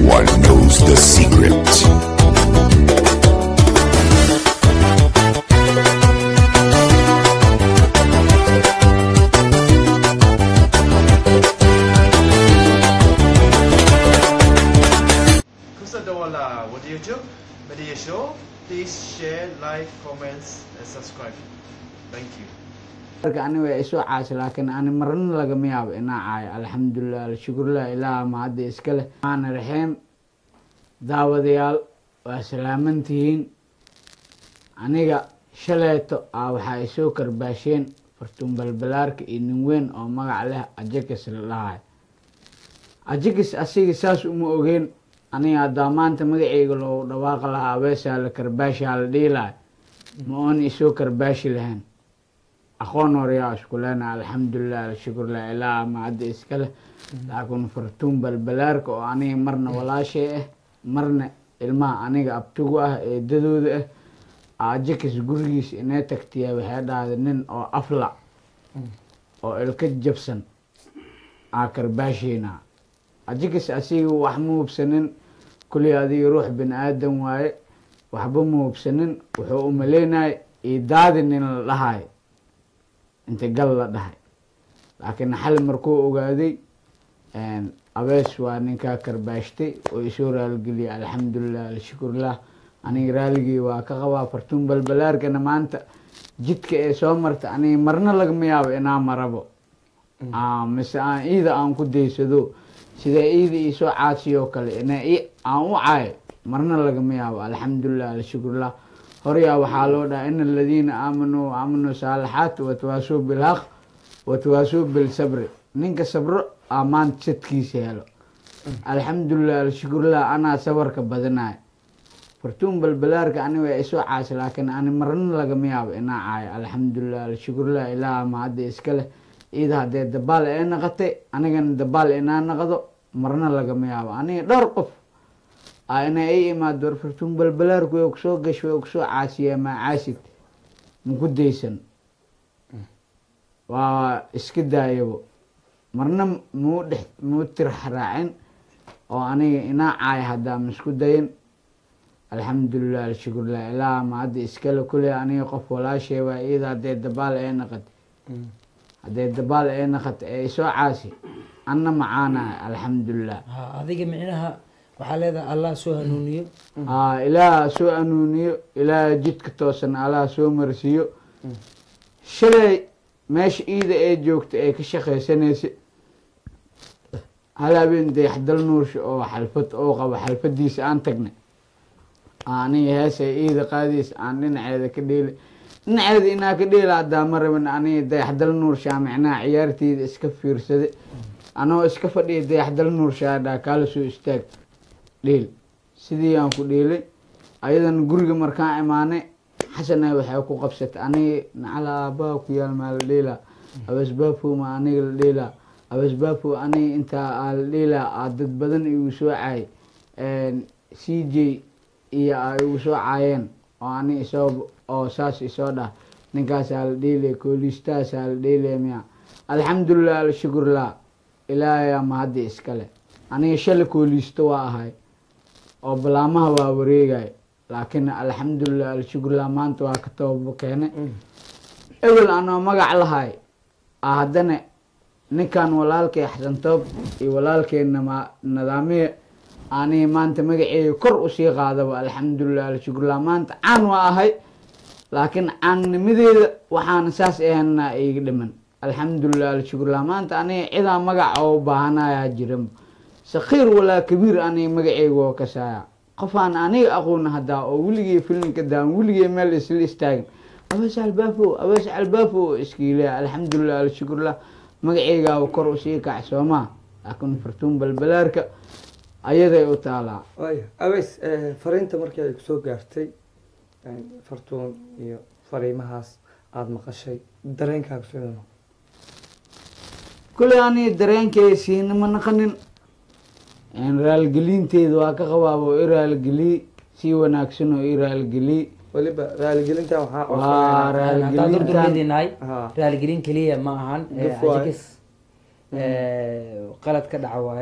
one knows the secret. Kusa Dawala, what do you do? Media show. Please share, like, comments, and subscribe. Thank you. marka ani waa isoo caasi laakiin ani marna lagama yaabo inaa caayo alxamdulilah alshukurlah ilaah mahadda iska leh maana raxiim daawadayaal waa salaaman tihiin aniga shaleeto ah waxaa isoo karbaasheen fartuun balbalaarka iyo nin weyn oo magac leh ajakis la dhahayo ajakis asiga saas uma ogeen aniga haddaa maanta magaceyga loogu dhawaaqi lahaa abeesaa la karbaashaa la dhihi lahay ma oon isoo karbaashi lahayn aqoon horeyaa isku leena alxamdulilah alshukurlah ilaa mahadda iska leh laakiin fartuun balbalaarka oo aniga marna walaashay ah marna ilmaha aniga abtigu ah eedadooda ah ajakis gurigiisa inay tagtiya waxay dhahday nin oo afla oo ilka jabsan aa karbaasheynaa ajakis asiga wax ma hubsanin kulli adiga ruux bini aadan waaye waxba ma hubsanin wuxuu umaleynaya idaadi nin la dhahayo inta gal la dhahay laakiin xal markuu ogaaday abees waa ninkaa karbaashtay oo isoo raalgeliyay alxamdulilah alshukurlah aniga raaligii waa ka qabaa fartuun balbalaarkana maanta jidka ee soo marta aniga marna lagama yaabo inaa marabo mise aan iida aan ku daysado sida iida iisoo caasiyoo kale ina aan u caayo marna lagama yaabo alxamdulilah alshukurlah horyaa waxaa loo dhaha in aladiina aamanuu aamanuu saalixaat watwaasuu bilhaq watwaasuu bilsabri ninka sabro aa maanta sadkiisa helo alxamdulilah alshukurlah anaa sabarka badanayo fartuun balbalaarka ani waa isoo caasi laakiin ani marna lagama yaabo inaa caayo alxamdulilah alshukurlah ilaah mahadda iska leh iida haddee dabaal ee naqatay anigana dabaal inaa naqdo marna lagama yaabo aniga dhowr qof ina i imaado war fartuun balbalaarku way kusoo gash way kusoo caasiyaa maa caasid maku daysan waa iska daayabo marna muu dhex muu tirax raacin oo aniga inaa caaya haddaa maisku dayin alxamdulilah alshukurlah ilaa mahadda iskale kule aniga qof walaashay waa iyada haddee dabaal ee naqat haddee dabaal ee naqat ee isoo caasi anna macaanahay alxamdulilah ha adiga micnaha waxaa leedahay allah soo hanuuniyo aa ilaaha soo anuuniyo ilaaha jidka toosan allaha soo marsiiyo shalay meesha iida ee joogta ee ka shaqaysanaysa hal habeen dayaxdal nuursha oo xalfad oo qabo xalfadiisa aan tagnay aniga heesa iida qaadaysa aan dhinaceeda ka dheelay dhinaceeda inaa ka dheela haddaa ma rabin aniga dayaxdal nuurshaa micnaha ciyaarteyda iska fiirsaday anoo iska fadhiya dayaxdal nuurshaa dhaa kaala soo istaag dheel sidii aan ku dheelay ayadana guriga markaan imaanay xasana waxay ku qabsatay aniga nacala aabbaha ku yaal maa la dheelaa abasbaafo ma aniga la dheelaa abasbaafo aniga intaa aa la dheelaa aa dad badan igu soo caay c j iyo a igu soo caayeen oo ani isoo oo saas isoo dhah ninkaasaa la dheelaya koolistaasaa la dheelaya miya alxamdulilah alshukurlah ilaahayaa mahadda iskale aniga shala kooliisto waa ahay oo balaamaha waa wareegay laakiin alxamdulilah alshukurlah maanta waa ka tababo keenay ewel anoo magac lahay a haddana ninkan walaalkay xasantoob iyo walaalkeena ma nadaamiye aniga maanta magaceega kor usii qaadaba alxamdulilah alshukurlah maanta caan waa ahay laakiin caannimadeeda waxaana saas ahanaa iga dhiman alxamdulilah alshukurlah maanta aniga cidaa magac oo baahanayaa jiran sakiir walaa kabiir aniga magaceyga oo kasaaya qofaan aniga aqoon haddaa oo weligey filinka daan weligey meel isla istaagin abees albaafo abees albaafo iskiilea alxamdulilah alshukurlah magaceygaaba kor usii kac soomaa laakiin fartuun balbalaarka ayaday u taalaa waaya abeys fariinta markii ay kusoo gaartay fartuun iyo fariimahaas aada maqashay dareenkaaga sida noqo kuley aniga dareenkay siinama naqanin raalgelinteeda waa ka qabaaba oo i raalgeliy si wanaagsan oo i raalgeliy weliba raaligelinta waxaa waa codsanayna haddaan raalgelintan durdurmeedinahay Ha. raaligelin keliya ma ahan Gaf waaye. ajikis qalad ka dhaca waaye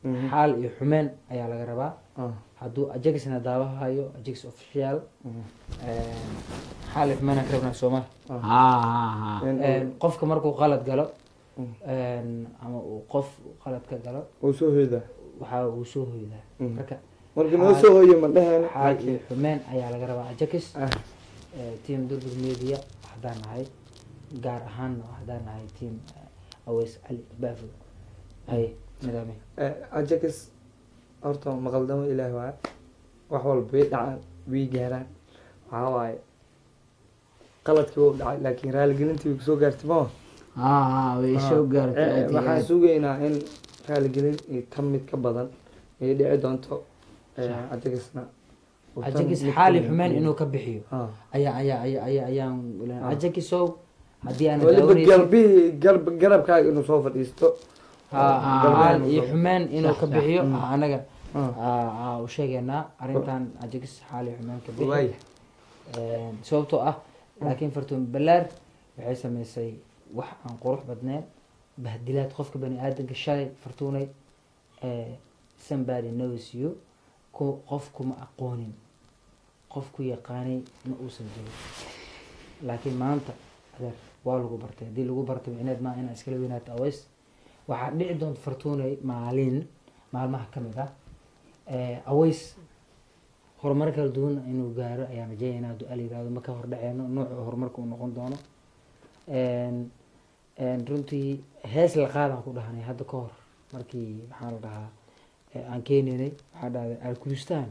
Mhm. xaal iyo xumeen ayaa laga rabaa Ah, hadduu ajaxna daawahayo ajax official mhm. xaal iyo xumeen aan ka rabnaa sooma haa haa haa In uu- qofka markuu qalad galo Mm. een, ama uu qof qalad ka galo uu soo hoydaa waxaa uu soo hoydaa Mm. marka marka noo soo hoyo ma dheheen xaal iyo xumeen ayaa laga rabaa ajax Ah, team durdur media haddaan nahay gaar ahaanna haddaan nahay team aweys cali baafo hay nidaami eh, ajax horta maqaldamo ilaahi waaye wax walba way dhacaan way gaaraan waxaa waaye qaladkii wuu dhacay laakiin raaligelintii way kusoo gaartay ma haa haa way soo gaartay aad iyo waxaan aad. sugaynaa in raaligelin iyo tan mid ka badan ay dhici doonto eh, ajaxna uu tan ajax mid ka xaali badan xumeen iyo- inuu ka bixiyo Ah. ayaa ayaa ayaa ayaa ayaan Ah. ajaxisow haddii aan weliba daawanaysin galbihii garb garabkaaga inuu soo fadhiisto haa, Ah. xaal iyo xumeen inuu ka Sax, bixiyo Mm. ah, anaga Ah. ah, ah, u sheegaynaa arrintan ajax xaal iyo xumeen ka bixi waaya Een, sababtoo ah laakiin fartuun balaar waxay samaysay wax aan qurux badneen bahdilaad qofka bani aadanka shalay fartuunay eh, somebody knows you ku qof kuma aqoonin qof ku yaqaanay ma uusan jirin laakiin maanta adeer waa lagu bartay haddii lagu bartay inaad maa inaa iskala weynaato aways waxaa dhici doonta fartuunay maalin maalmaha ka mid ah eh, aways horumar kala duwan inuu gaaro ayaan rajeynayna hadduu al yirahdo ma ka hordhaceeno nooca horumarka uu noqon doono Een, een, runtii hees la qaadaan ku dhahanay hadda ka hor markii maxaa la dhahaa ee aan keenaynay waxaa dhahday alkulistaan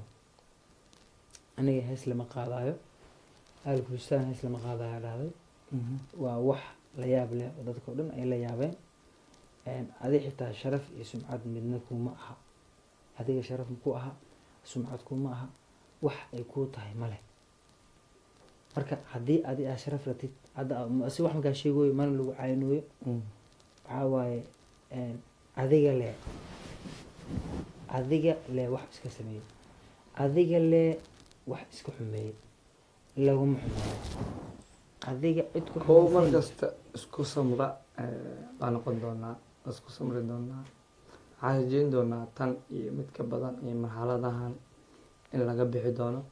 aniga hees lama qaadayo alkulistaan hees lama qaadayo dhahday waa wax la yaab leh oo dadka o dhan ay la yaabeen Een, adi xitaa sharaf iyo sumcad midna kuma aha adiga sharaf ku aha sumcad kuma aha wax ay kuu tahay male marka haddii adi aa sharaf ratid hadda aa- si wax markaa sheegoyo mana lagu caynooyo waxaa waaye een, adiga le adiga le wax iska sameeyey adiga le wax iska xumeeyey laguma xumeeyo adiga cid ku kow mar xumaysay- kasta isku samra baa noqon doonaa isku samri doonaa waxaan rajeyn doonaa tan iyo mid ka badan iyo marxaladahan in laga bixi doono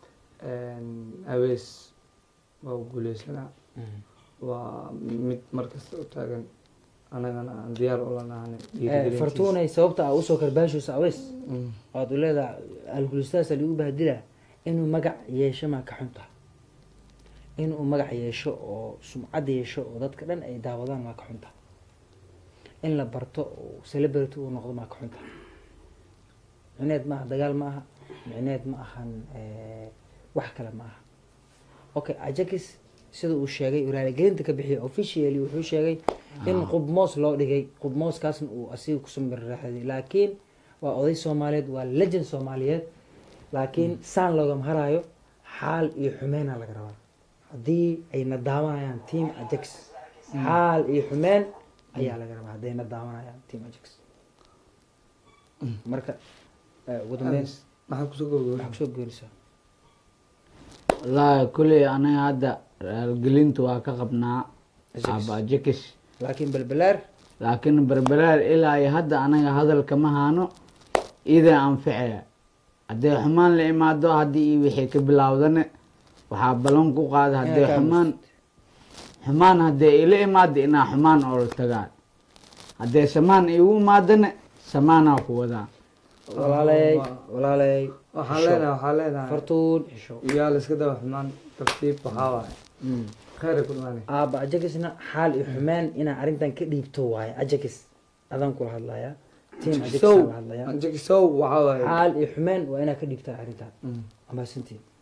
awees waa u guuleysanaa Mm. waa mid mar kasta u taagan anagana aan diyaar ula nahanay Eh, fartuunay sababta aa usoo karbaashayso aweys Mm. waad u leedahay algulistaasa lagu bahdilaa inuu magac yeesho maa ka xun tahay inuu magac yeesho oo sumcad yeesho oo dadka dhan ay daawadaan maa ka xun tahay in la barto oo celebrity uu noqdo maa ka xun tahay micneed ma aha dagaal ma aha micneed ma ahan eh, wax kale ma aha okay ajakis sida uu sheegay uu raaligelinta ka bixiyay officially wuxuu sheegay in qubmoos loo dhigay qubmooskaasna uu asiga kusoo mirraxday laakiin waa oday soomaaliyeed waa legend soomaaliyeed laakiin saan loogama haraayo xaal iyo xumeena laga rabaa haddii ay nadaawanayaan team ajax xaal iyo xumeen ayaa laga rabaa hadday nadaawanayaan team ajax marka eh, ugu dambeyn maxaa kusoo gabagabay waxaa kusoo geerisaa wallaahi kuley anaga hadda raalgelinta waa ka qabnaa Ajax. abajakis laakiin balbalaar laakiin berberaar ilaa iyo hadda anaga hadalka ma haano idaa anficaya hadday xumaan la imaado haddii iyo wixii ka bilaawdane waxaa ballan ku qaada hadday kaa xumaan xumaan hadday ila imaado inaa xumaan oo la tagaan hadday samaan igu imaadane samaanaa ku wadaa walaaley waa- walaaley waxaan xisho. leenahay waxaan leenahay fartuun xisho yaa la iska daba xumaan tartiib waxaa waaye Mm. kheyr ay ku dhimaanay aaba ajakisna xaal iyo xumeen inaa arrintan ka dhiibto waaye ajakis adaan kula hadlayaa team ajakis sow la hadlayaa anjaki sow waxaa waaye xaal iyo xumeen waa inaa ka dhiibtaa arrintan Mm. amaasantiin